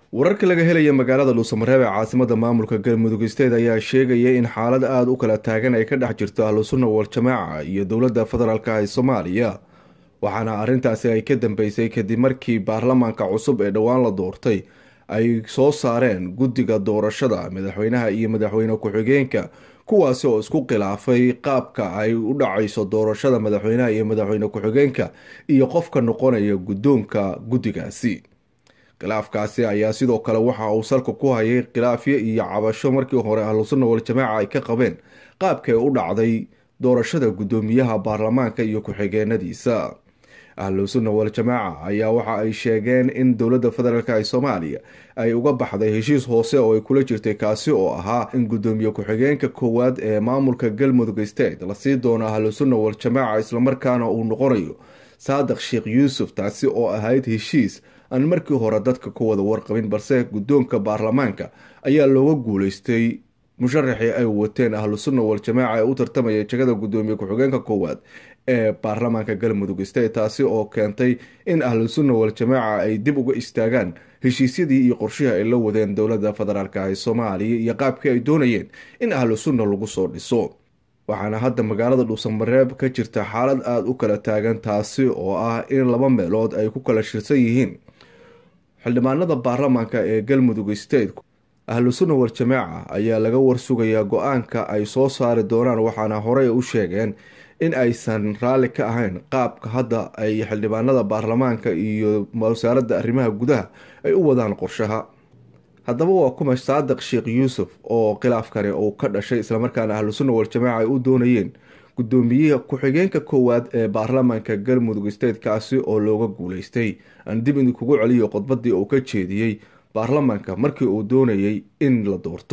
wararka laga helaya magaalada dhuusamareeb ee caasimada maamulka galmudug state ayaa sheegaya in xaalad aada u kala taagan ay ka dhex jirto ahlusunna wal-jamaaca iyo dowladda federaalka ee soomaaliya waxaana arrintaasi ay ka dambeysay kadib markii baarlamaanka cusub ee dhowaan la doortay ay soo saareen guddiga doorashada madaxweynaha iyo madaxweyne ku-xigeenka kuwaasi oo isku khilaafay qaabka ay u dhacayso doorashada madaxweynaha iyo madaxweyne ku-xigeenka iyo qofka noqonaya guddoonka guddigaasi khilaafkaasi ayaa sidoo kale waxa uu salka ku hayay khilaafyo iyo cabasho markii hore ahlusunna wal-jamaaca ay ka qabeen qaabka ay u dhacday doorashada guddoomiyaha baarlamaanka iyo ku-xigeenadiisa ahlusunna wal-jamaaca ayaa waxa ay sheegeen in dowladda federaalk ee soomaaliya ay uga baxday heshiis hoose oo ay kula jirtay kaasi oo ahaa in guddoomiye ku-xigeenka koowaad ee maamulka galmudug state lasii doono ahlusunna wal-jamaaca islamarkaana uu noqonayo saadiq sheekh yuusuf taasi oo ahayd heshiis aan markii hore dadka ku wada warqabin balse guddoonka baarlamaanka ayaa looga guuleystay musharaxii ay wateen ahlusunna wal-jamaaca ee u tartamaya jegada guddoomiye ku-xigeenka koowaad ee baarlamaanka galmudug state taasi oo keentay in ahlusunna wal-jamaaca ay dib uga istaagaan heshiisyadii iyo qorshihii ay la wadeen dowladda federaalk ee soomaaliya iyo qaabkii ay doonayeen in ahlusunna lagu soo dhiso waxaana hadda magaalada dhuusamareeb ka jirta xaalad aada u kala taagan taasi oo ah in laba meelood ay ku kala shirsan yihiin xildhibaanada baarlamaanka ee galmudug state ahlusunna wal-jamaaca ayaa laga warsugayaa go-aanka ay soo saari doonaan waxaana horey u sheegeen in aysan raalli ka ahayn qaabka hadda ay xildhibaanada baarlamaanka iyo wasaaradda arrimaha gudaha ay u wadaan qorshaha haddaba waa kuma saadiq sheekh yuusuf oo khilaafkani uu ka dhashay islamarkaana ahlusunna wal-jamaaca ay u doonayeen guddoomiyaha ku-xigeenka koowaad ee baarlamaanka galmudug state kaasi oo looga guuleystay aan dib idinkugu celiyo khudbadii uu ka jeediyey baarlamaanka markii uu doonayay in la doorto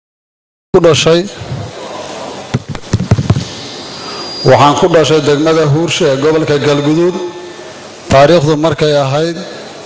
waxaan ku dhashay degmada huurshe ee gobolka galguduud taariikhdu markay ahayd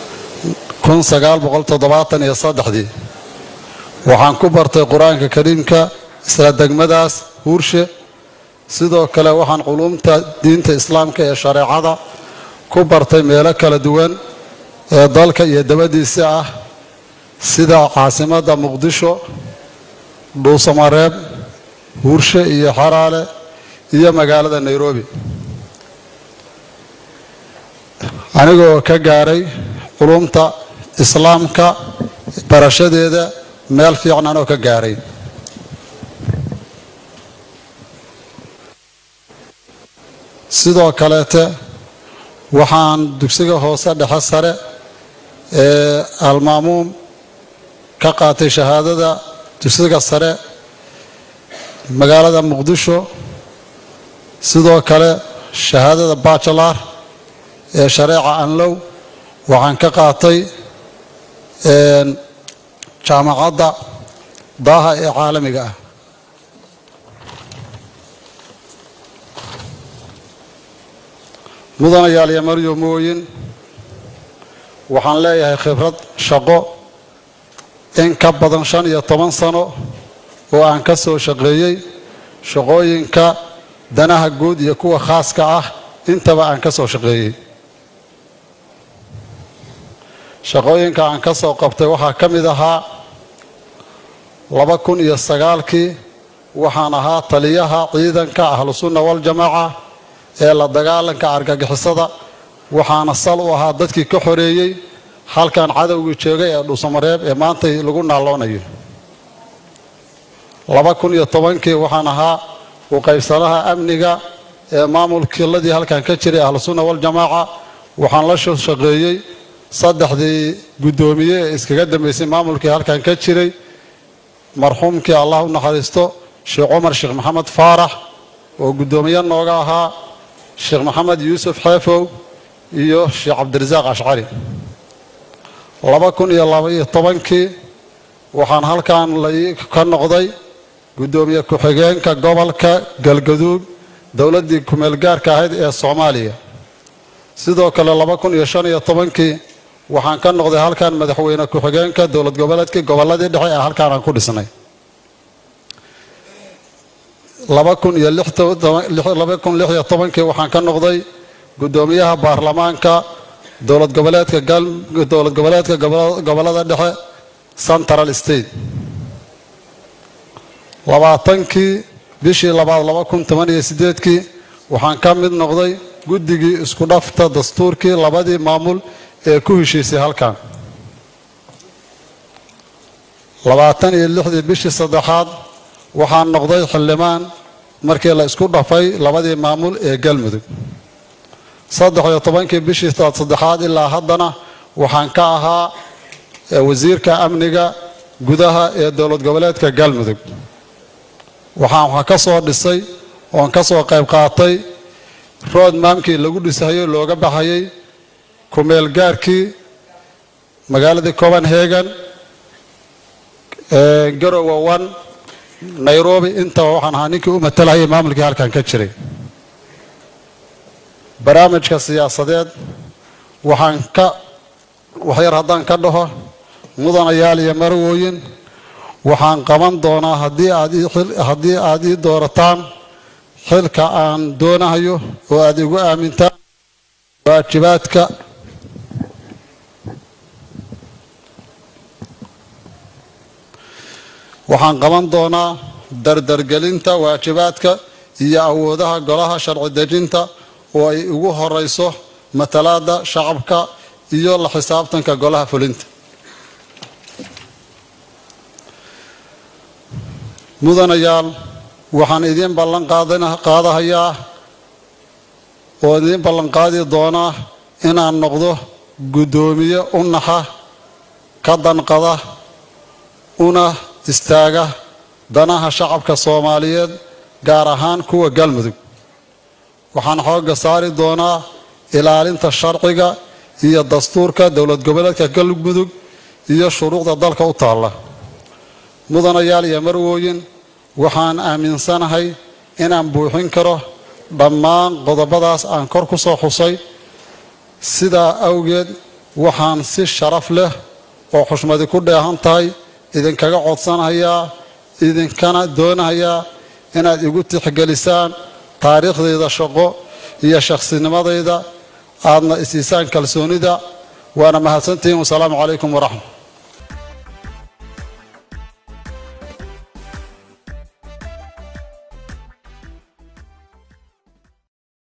ii waxaan ku bartay qur-aanka kariimka isla degmadaas huurshe sidoo kale waxaan culuumta diinta islaamka ee shareecada ku bartay meelo kala duwan ee dalka iyo dabadiisa ah sida caasimadda muqdisho dhuusamareeb huurshe iyo xaraale iyo magaalada nairobi anigoo ka gaaray culumta islaamka barashadeeda meel fiican anoo ka gaaray sidoo kaleete waxaan dugsiga hoose dhexe sare ee almaamuum ka qaatay shahaadada dugsiga sare magaalada muqdisho sidoo kale shahaadada bachelar ee shareeca anlow waxaan ka qaatay jaamacadda daaha ee caalamiga ah mudanayaal iyo maryomooyin waxaan leeyahay khibrad shaqo in ka badan shan iyo toban sano oo aan ka soo shaqeeyey shaqooyinka danaha guud iyo kuwa khaaska ah intaba aan ka soo shaqeeyey shaqooyinka aan ka soo qabtay waxaa ka mid ahaa laba kun iyo sagaalkii waxaan ahaa taliyaha ciidanka ahlusunna wal-jamaaca ee la dagaalanka argagixisada waxaana sal u ahaa dadkii ka xoreeyey halkan cadowgii joogay ee dhuusamareeb ee maantay lagu naalloonayo laba kun iyo tobankii waxaan ahaa u qaybsanaha amniga ee maamulkiiladii halkan ka jiray ahlusunna wal-jamaaca waxaan la soo shaqeeyey saddexdii guddoomiye ee iskaga dambeysay maamulkii halkan ka jiray marxuumkii allah u naxariisto sheekh cumar sheekh maxamed faarax oo guddoomiye nooga ahaa sheekh maxamed yuusuf xeefow iyo sheekh cabdirasaaq ashcari laba kun iyo labaiyo tobankii waxaan halkan ka noqday guddoomiye ku-xigeenka gobolka galgaduud dowladdii ku-meelgaarka ahayd ee soomaaliya sidoo kale laba kun iyo shan iyo tobankii waxaan ka noqday halkan madaxweyne ku-xigeenka dowlad goboleedkii gobolladii dhexe ee halkaan aan ku dhisnay laba kun iyo laba kun lix iyo tobankii waxaan ka noqday guddoomiyaha baarlamaanka dowlad goboleedka dowlad goboleedka gobolada dhexe central state labaatankii bishii labaad laba kun toban iyo sideedkii waxaan ka mid noqday guddigii isku dhafta dastuurkii labadii maamul ee ku heshiisay halkan labaatan iyo lixdii bishii saddexaad waxaan noqday xildhibaan markii la isku dhafay labadii maamul ee galmudug saddex iyo tobankii bishii saddexaad ilaa haddana waxaan ka ahaa wasiirka amniga gudaha ee dowlad goboleedka galmudug waxaan wax ka soo dhisay oon ka soo qayb qaatay rood maamkii lagu dhisayo looga baxayay kumeel gaarkii magaaladii copenhagen garowe one nairobi intaba waxaan ahaa ninkii u matalahayay maamulkii halkan ka jiray barnaamijka siyaasadeed waxaan ka waxyar haddaan ka dhaho mudanayaal iyo marwooyin waxaan qaban doonaa haddii aad haddii aad ii doorataan xilka aan doonahayo oo aad igu aamintaan waajibaadka waxaan qaban doonaa dardargelinta waajibaadka iyo awoodaha golaha sharci dejinta oo ay ugu horeyso matalaada shacabka iyo la xisaabtanka golaha fulinta mudanayaal waxaan idiin ballan qaadahayaa oo idiin ballanqaadi doonaa inaan noqdo guddoomiye u naxa ka danqada una istaaga danaha shacabka soomaaliyeed gaar ahaan kuwa galmudug waxaan xoogga saari doonaa ilaalinta sharciga iyo dastuurka dowlad goboleedka galmudug iyo shuruucda dalka u taalla mudanayaal iyo marwooyin waxaan aaminsanahay inaan buuxin karo dhammaan qodobadaas aan kor ku soo xusay sidaa awgeed waxaan si sharaf leh oo xushmadi ku dheehan tahay idinkaga codsanayaa idinkana doonahayaa inaad igu tixgelisaan taariikhdayda shaqo iyo shakhsinimadayda aadna isiisaan kalsoonida waana mahadsantihiin wasalaamu calaykum waraxmat